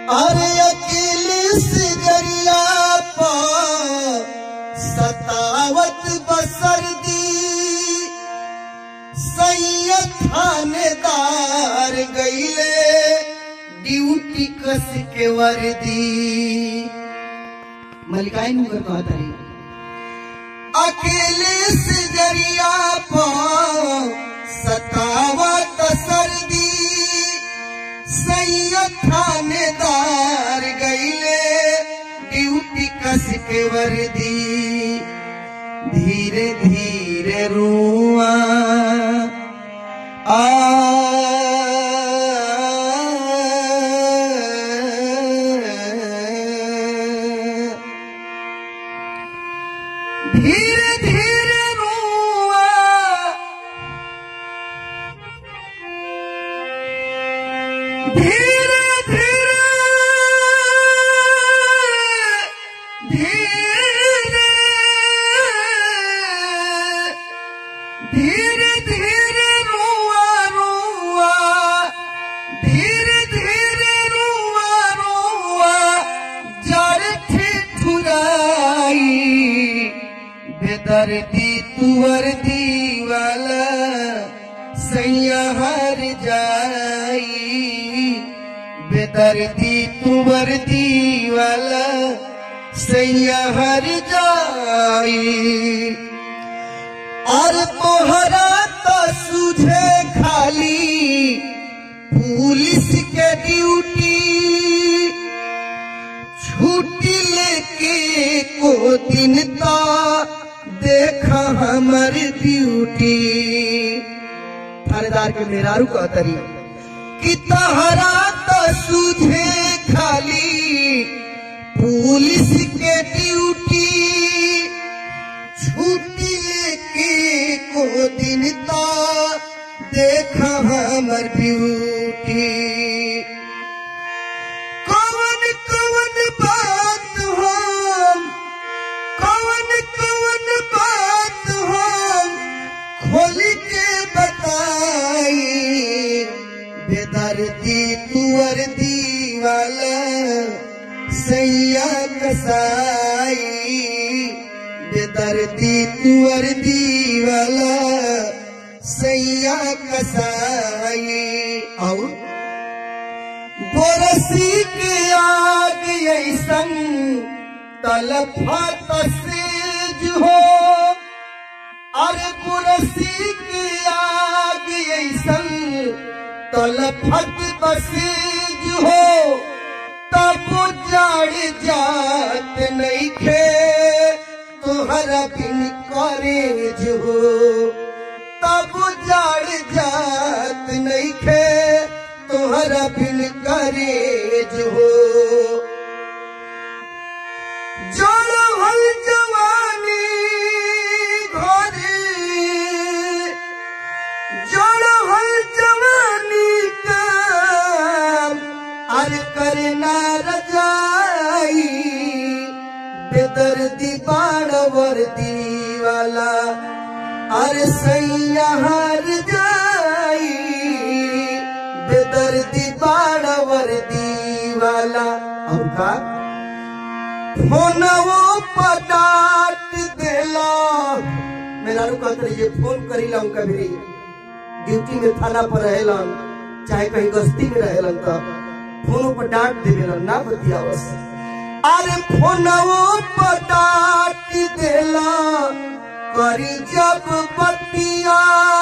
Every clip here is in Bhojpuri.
अरे अकेले से गरिया पर सतावत बसर दी सैयद थानेदार गईले ड्यूटी कस के वर्दी मलिकाई मुकर कहता रही अकेले से जरिया पर सतावत सर्दी सैयद थानेदार गईले ड्यूटी कस के वर्दी धीरे धीरे रुआ आ धीरे धीरे रुआ धीरे धीरे धीरे धीरे धीरे रुआ रुआ धीरे धीरे रुआ रुआ जड़ ठिठुराई बेदर्दी तुवर दीवाला सैया हर जाई बेदर्दी तुवर दीवाला सैया हर जाई और तोहरा तो सुझे खाली पुलिस के ड्यूटी छुट्टी लेके को दिन ता देखा हमर ब्यूटी थानेदार के मेहरारू का तरी कि तहरा तो सुझे खाली पुलिस के ड्यूटी छुट्टी लेके को दिन ता देखा हमर ब्यूटी कवन कवन बात हम कवन कवन बात हम खोल के बताई बेदर्दी तुअर दीवाला सैया कसाई बेदर्दी तुअर दीवाला सैया कसाई और बरसी के आग ऐसन तलफा तसेज हो अरे बरसी के आग ऐसन तलफत बसेज हो तब जड़ जात नहीं खे तोहरा बिन करेज हो तब जड़ जात नहीं खे तोहरा बिन करेज हो जड़हल जवानी घरे जड़हल जवानी का अर करना रजाई बेदर्दी बाण वर्दी वाला अरे सैया हार जाई बेदर्दी बाण वर्दी वाला अब का फोनवो पटाट देला मेरा रुका करिए फोन करीला उनका भी ड्यूटी में थाना पर रहेलन चाहे कहीं गश्ती में रहेलन तो फोनों पर डांट देवेलन ना बतियावस अरे फोनवो पटाट देला करी जब बतिया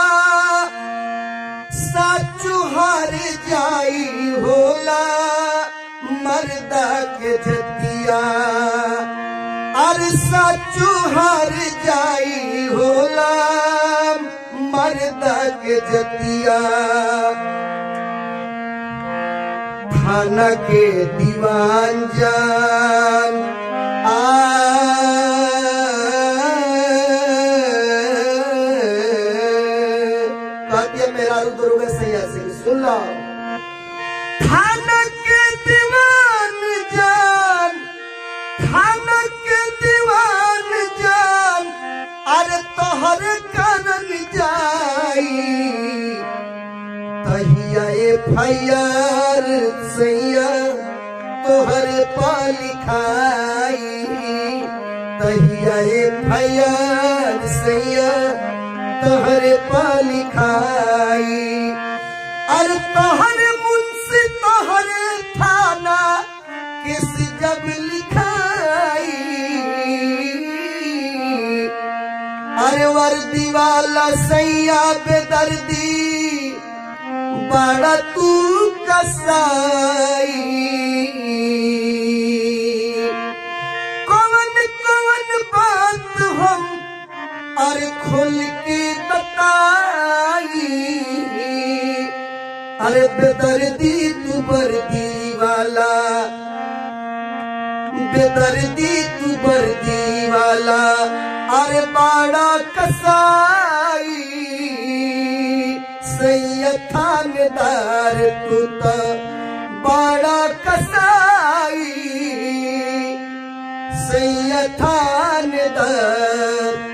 साचु हार जाई होला मर्दा के जतिया अरे साचु हार जाई होला मर्दा के जतिया थाना के दीवान जान आ कहती मेरा रुद्र सैया सिंह सुन लो थाना के दीवान जान थाना के दीवान जान अरे तोहर करन जाई तहिया एफ आई आर सैया तोहर पालिखाई तहिया फैयार सैया तोहर पालिखाई अरे तोहर मुंशी तोहर थाना किस जब लिखाई अरे वर्दी वाला सैया बेदर्दी बड़ा तू कसाई कौन कौन बात हम अरे खोल के बताई अरे बेदर्दी तू बर्दी वाला बेदर्दी तू बर्दी वाला अरे बाड़ा कसाई सैयद थानेदार तू तो बाड़ा कसाई सैयद थानेदार